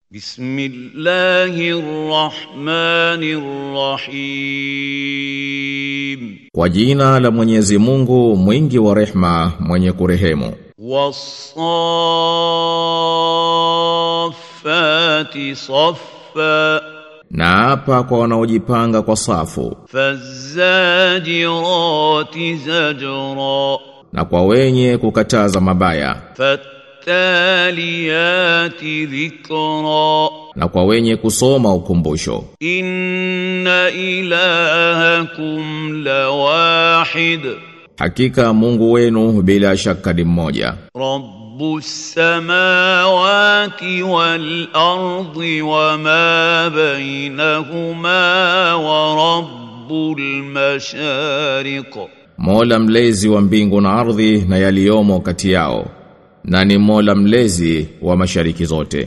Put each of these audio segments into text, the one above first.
بسم الله الرحمن الرحيم Kwa jina la Mwenyezi Mungu mwingi wa rehma mwenye kurehemu والصافات صفا na hapa kwa wanaojipanga kwa safu فالزاجرات زجرا na kwa wenye kukataza mabaya فالتاليات ذكرا na kwa wenye kusoma ukumbusho إن إلهكم لواحد hakika Mungu wenu bila shaka ni mmoja رب السماوات والأرض وما بينهما ورب المشارق Mola mlezi wa mbingu na ardhi na yaliyomo kati yao na ni Mola mlezi wa mashariki zote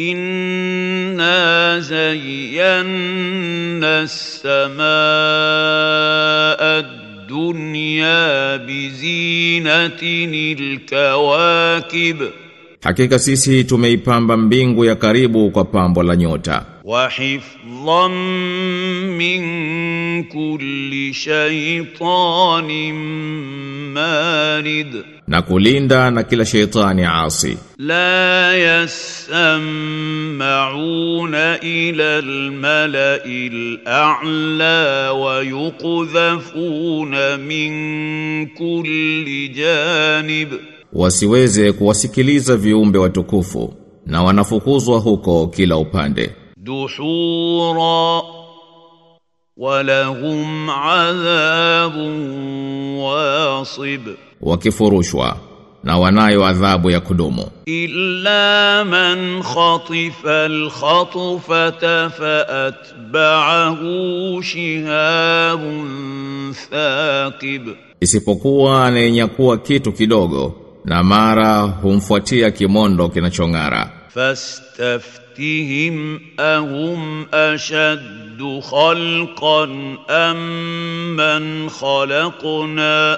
إنا زينا السماء الدنيا بزينة الكواكب Hakika sisi tumeipamba mbingu ya karibu kwa pambo la nyota وحفظا من كل شيطان مارد na kulinda na kila sheitani asi لا يسمعون إلى الملأ الأعلى ويقذفون من كل جانب wasiweze kuwasikiliza viumbe watukufu na wanafukuzwa huko kila upande دحورا ولهم عذاب واصب wakifurushwa na wanayo adhabu ya kudumu إلا من خطف الخطفة فأتبعه شهاب ثاقب isipokuwa anayenyakua kitu kidogo na mara humfuatia kimondo kinachong'ara فاستفتهم أهم أشد خلقا أم من خلقنا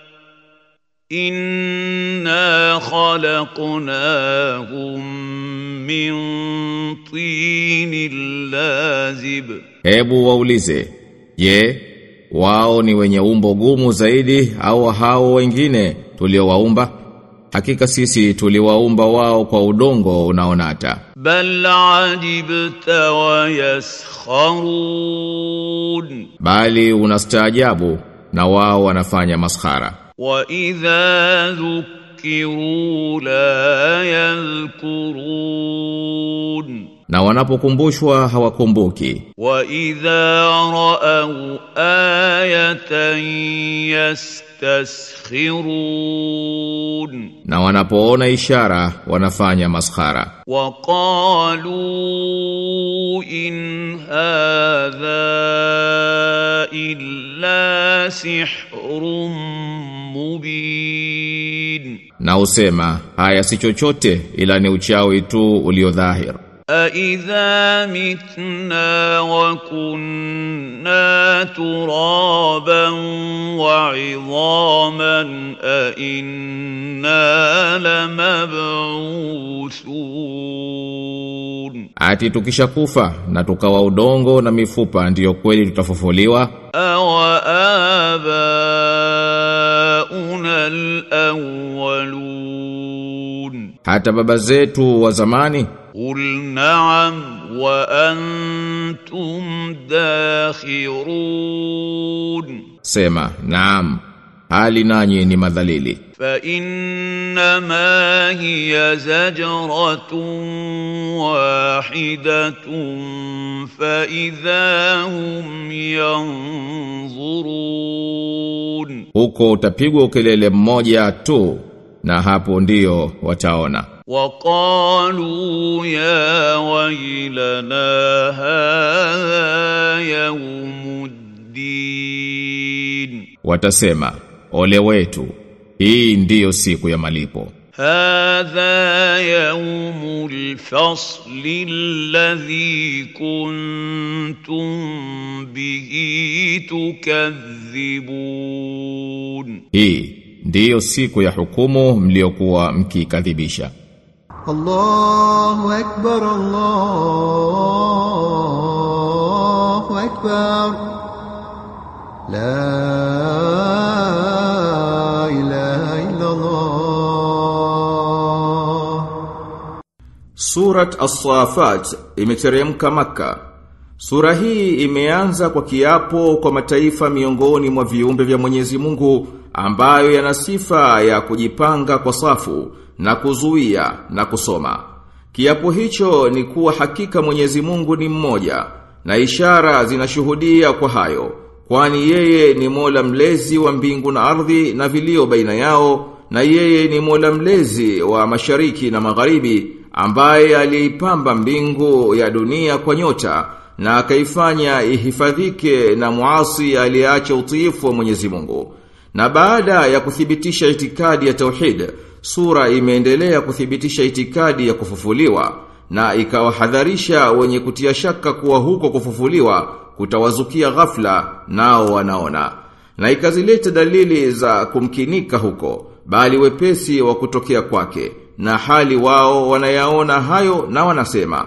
إنا خلقناهم من طين لازب hebu waulize je wao ni wenye umbo gumu zaidi au hao wengine tuliowaumba hakika sisi tuliwaumba wao kwa udongo unaonata بل عجبت ويسخرون bali unastaajabu na wao wanafanya maskhara وإذا ذكروا لا يذكرون na wanapokumbushwa hawakumbuki وإذا رأوا آية يستسخرون na wanapoona ishara wanafanya maskhara وقالوا إن هذا إلا سحر مبين na usema haya si chochote ila ni uchawi tu uliodhahir أإذا متنا وكنا ترابا وعظاما أإنا لمبعوثون ati tukishakufa na tukawa udongo na mifupa ndiyo kweli tutafufuliwa أوآباؤنا الأولون hata baba zetu wa zamani قل نعم وأنتم داخرون sema naam hali nanyi ni madhalili فإنما هي زجرة واحدة فإذا هم ينظرون huko utapigwa ukelele mmoja tu na hapo ndiyo wataona وقالوا يا ويلنا هذا يوم الدين watasema ole wetu hii ndiyo siku ya malipo هذا يوم الفصل الذي كنتم به تكذبون hii ndiyo siku ya hukumu mliokuwa mkikadhibisha الله أكبر الله أكبر لا إله إلا الله Surat As-Safat imeteremka Makka. Sura hii imeanza kwa kiapo kwa mataifa miongoni mwa viumbe vya Mwenyezi Mungu ambayo yana sifa ya kujipanga kwa safu na kuzuia na kusoma. Kiapo hicho ni kuwa hakika Mwenyezi Mungu ni mmoja na ishara zinashuhudia kwa hayo kwani yeye ni Mola mlezi wa mbingu na ardhi na vilio baina yao na yeye ni Mola mlezi wa mashariki na magharibi ambaye aliipamba mbingu ya dunia kwa nyota na akaifanya ihifadhike na muasi aliyeacha utiifu wa Mwenyezi Mungu. Na baada ya kuthibitisha itikadi ya tauhid, sura imeendelea kuthibitisha itikadi ya kufufuliwa na ikawahadharisha wenye kutia shaka kuwa huko kufufuliwa kutawazukia ghafla nao wanaona. Na ikazileta dalili za kumkinika huko, bali wepesi wa kutokea kwake na hali wao wanayaona hayo na wanasema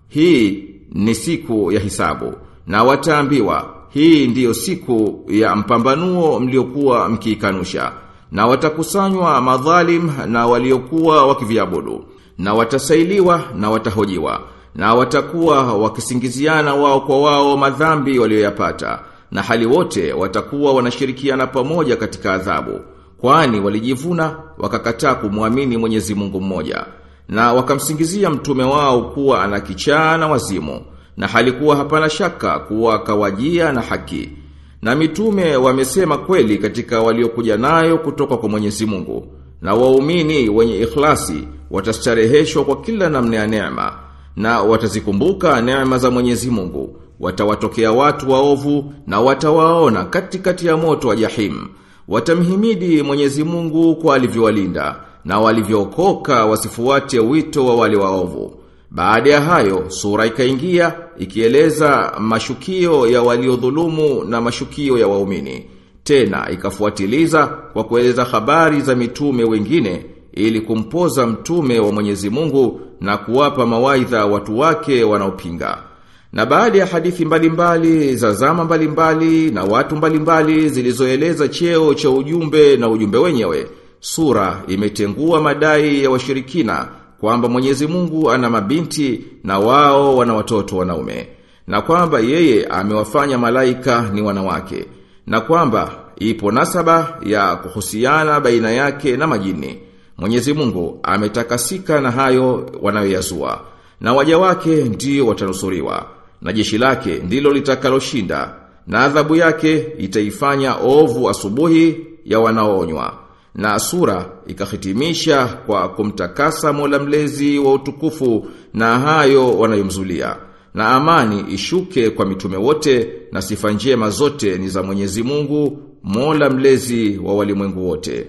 hii ni siku ya hisabu na wataambiwa hii ndiyo siku ya mpambanuo mliokuwa mkiikanusha na watakusanywa madhalim na waliokuwa wakiviabudu na watasailiwa na watahojiwa na watakuwa wakisingiziana wao kwa wao madhambi walioyapata na hali wote watakuwa wanashirikiana pamoja katika adhabu kwani walijivuna wakakataa kumwamini Mwenyezi Mungu mmoja na wakamsingizia mtume wao kuwa ana kichaa na wazimu na halikuwa hapana shaka kuwa kawajia na haki na mitume wamesema kweli katika waliokuja nayo kutoka kwa Mwenyezi Mungu na waumini wenye ikhlasi watastareheshwa kwa kila namna ya neema na watazikumbuka neema za Mwenyezi Mungu watawatokea watu waovu na watawaona katikati ya moto wa jahimu Watamhimidi Mwenyezi Mungu kwa alivyowalinda na walivyookoka wasifuate wito wa wale waovu. Baada ya hayo sura ikaingia ikieleza mashukio ya waliodhulumu na mashukio ya waumini. Tena ikafuatiliza kwa kueleza habari za mitume wengine ili kumpoza mtume wa Mwenyezi Mungu na kuwapa mawaidha watu wake wanaopinga. Na baada ya hadithi mbalimbali za zama mbalimbali na watu mbalimbali zilizoeleza cheo cha ujumbe na ujumbe wenyewe, sura imetengua madai ya washirikina kwamba Mwenyezi Mungu ana mabinti na wao wana watoto wanaume na kwamba yeye amewafanya malaika ni wanawake na kwamba ipo nasaba ya kuhusiana baina yake na majini. Mwenyezi Mungu ametakasika na hayo wanayoyazua na waja wake ndio watanusuriwa na jeshi lake ndilo litakaloshinda na adhabu yake itaifanya ovu asubuhi ya wanaoonywa na sura ikahitimisha kwa kumtakasa Mola mlezi wa utukufu na hayo wanayomzulia na amani ishuke kwa mitume wote na sifa njema zote ni za Mwenyezi Mungu Mola mlezi wa walimwengu wote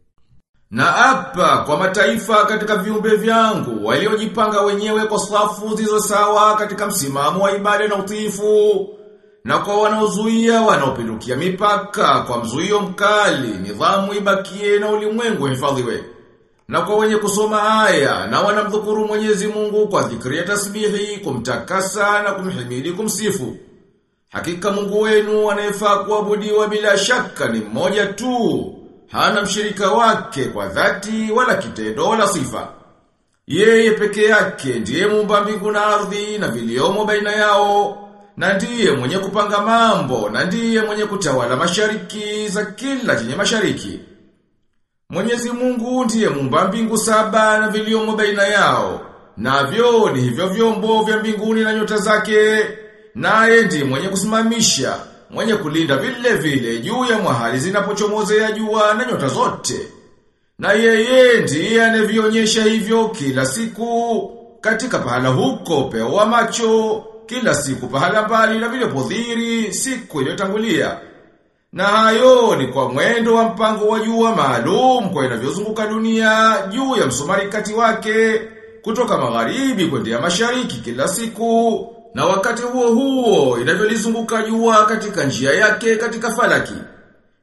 na apa kwa mataifa katika viumbe vyangu waliojipanga wenyewe kwa safu zilizo sawa katika msimamo wa ibada na utiifu na kwa wanaozuia wanaopindukia mipaka kwa mzuio mkali nidhamu ibakie na ulimwengu hifadhiwe na kwa wenye kusoma aya na wanamdhukuru Mwenyezi Mungu kwa dhikri ya tasbihi kumtakasa na kumhimidi kumsifu hakika Mungu wenu anayefaa kuabudiwa bila shaka ni mmoja tu hana mshirika wake kwa dhati wala kitendo wala sifa. Yeye peke yake ndiye muumba mbingu na ardhi na viliomo baina yao, na ndiye mwenye kupanga mambo, na ndiye mwenye kutawala mashariki za kila chenye mashariki. Mwenyezi Mungu ndiye muumba mbingu saba na viliomo baina yao, navyo ni hivyo vyombo vya mbinguni na nyota zake, naye ndiye mwenye kusimamisha mwenye kulinda vile vile juu ya mahali zinapochomozea jua na nyota zote. Na yeye ndiye anavionyesha hivyo kila siku katika pahala huko pewa macho, kila siku pahala mbali na vile podhiri siku iliyotangulia. Na hayo ni kwa mwendo wa mpango wa jua maalum kwa inavyozunguka dunia juu ya msumari kati wake kutoka magharibi kwenda mashariki kila siku na wakati huo huo inavyolizunguka jua katika njia yake katika falaki.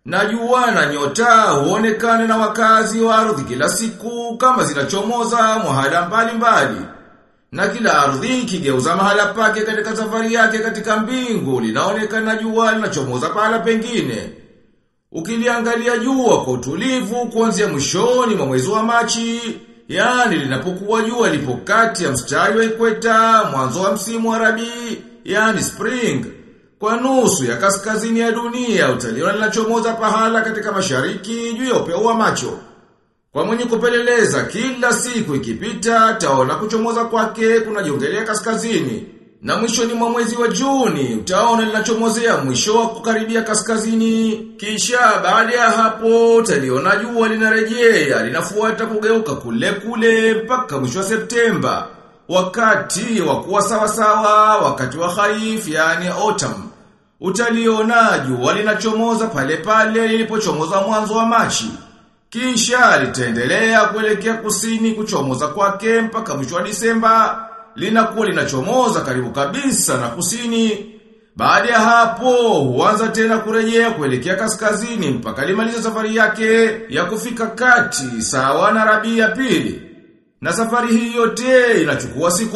Na jua na nyota huonekana na wakazi wa ardhi kila siku kama zinachomoza mahala mbalimbali. Na kila ardhi ikigeuza mahala pake katika safari yake katika mbingu linaonekana jua linachomoza pahala pengine. Ukiliangalia jua kwa utulivu kuanzia mwishoni mwa mwezi wa Machi, yani linapokuwa jua lipo kati ya mstari wa ikweta mwanzo wa msimu wa Rabii, yani spring. Kwa nusu ya kaskazini ya dunia utaliona linachomoza pahala katika mashariki juu ya upeo wa macho. Kwa mwenye kupeleleza kila siku ikipita taona kuchomoza kwake kunajiongelea kaskazini. Na mwishoni mwa mwezi wa Juni utaona linachomozea mwisho wa kukaribia kaskazini. Kisha baada ya hapo utaliona jua linarejea linafuata kugeuka kule kule mpaka mwisho wa Septemba. Wakati wa kuwa sawa sawa, wakati wa khaif yani autumn. Utaliona jua linachomoza pale pale lilipochomoza mwanzo wa Machi. Kisha litaendelea kuelekea kusini kuchomoza kwake mpaka mwisho wa Disemba linakuwa linachomoza karibu kabisa na kusini. Baada ya hapo huanza tena kurejea kuelekea kaskazini mpaka limaliza safari yake ya kufika kati sawa na Rabii ya pili. Na safari hii yote inachukua siku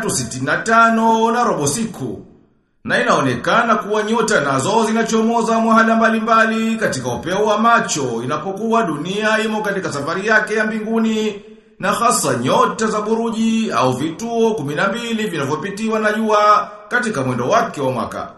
365 na robo siku. Na inaonekana kuwa nyota nazo zinachomoza mahala mbalimbali katika upeo wa macho inapokuwa dunia imo katika safari yake ya mbinguni na hasa nyota za buruji au vituo 12 vinavyopitiwa na jua katika mwendo wake wa mwaka.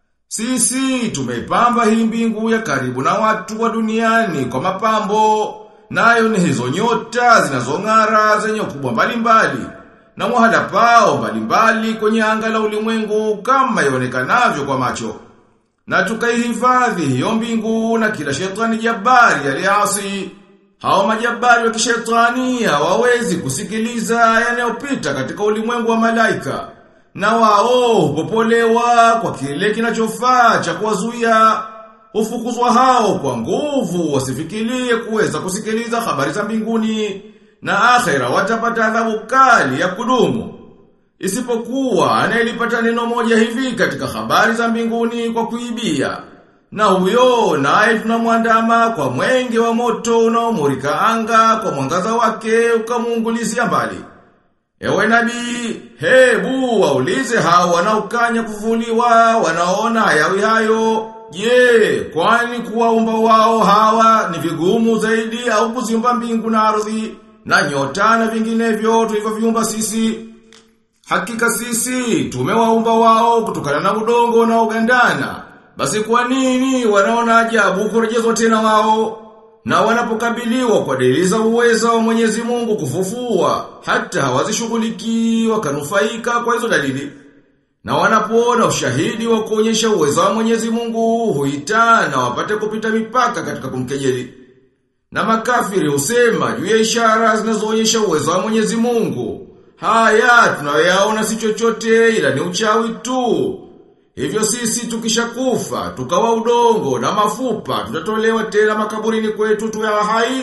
Sisi tumeipamba hii mbingu ya karibu na watu wa duniani kwa mapambo, nayo ni hizo nyota zinazong'ara zenye ukubwa mbalimbali na mwahala pao mbalimbali kwenye anga la ulimwengu kama ionekanavyo kwa macho. Na tukaihifadhi hiyo mbingu na kila shetani jabari aliasi. Hao majabari wa kishetani hawawezi kusikiliza yanayopita katika ulimwengu wa malaika. Na wao hupopolewa kwa kile kinachofaa cha kuwazuia. Hufukuzwa hao kwa nguvu wasifikirie kuweza kusikiliza habari za mbinguni na akhera watapata adhabu kali ya kudumu. Isipokuwa anayelipata neno moja hivi katika habari za mbinguni kwa kuibia. Na huyo naye tunamwandama kwa mwenge wa moto unaomurika anga kwa mwangaza wake ukamuungulizia mbali. Ewe nabii, hebu waulize hao wanaokanya kuvuliwa, wanaona hayawi hayo. Je, kwani kuwaumba wao hawa ni vigumu zaidi au kuziumba mbingu na ardhi na nyota na vinginevyo tulivyoviumba sisi? Hakika sisi tumewaumba wao kutokana na udongo na ugandana. Basi kwa nini wanaona ajabu kurejezwa tena wao? Na wanapokabiliwa kwa dalili za uwezo wa Mwenyezi Mungu kufufua, hata hawazishughuliki wakanufaika kwa hizo dalili. Na wanapoona ushahidi wa kuonyesha uwezo wa Mwenyezi Mungu, huitana wapate kupita mipaka katika kumkejeli. Na makafiri husema juu ya ishara zinazoonyesha uwezo wa Mwenyezi Mungu. Haya tunayoyaona si chochote ila ni uchawi tu. Hivyo sisi tukishakufa, tukawa udongo na mafupa, tutatolewa tena makaburini kwetu tuwe wahai.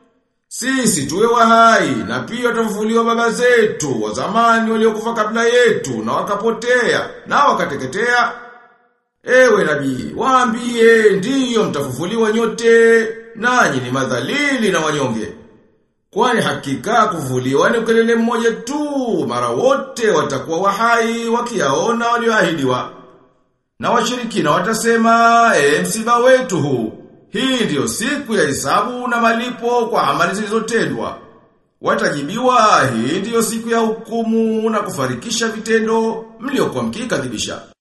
Sisi tuwe wahai na pia tutafufuliwa baba zetu wa zamani waliokufa kabla yetu na wakapotea na wakateketea. Ewe nabii, waambie ndiyo mtafufuliwa nyote, nanyi ni madhalili na wanyonge. Kwani hakika kufufuliwa ni ukelele mmoja tu, mara wote watakuwa wahai wakiyaona walioahidiwa. Na washirikina watasema, e msiba wetu huu, hii ndiyo siku ya hisabu na malipo kwa amali zilizotendwa. Watajibiwa, hii ndiyo siku ya hukumu na kufarikisha vitendo mliokuwa mkikadhibisha.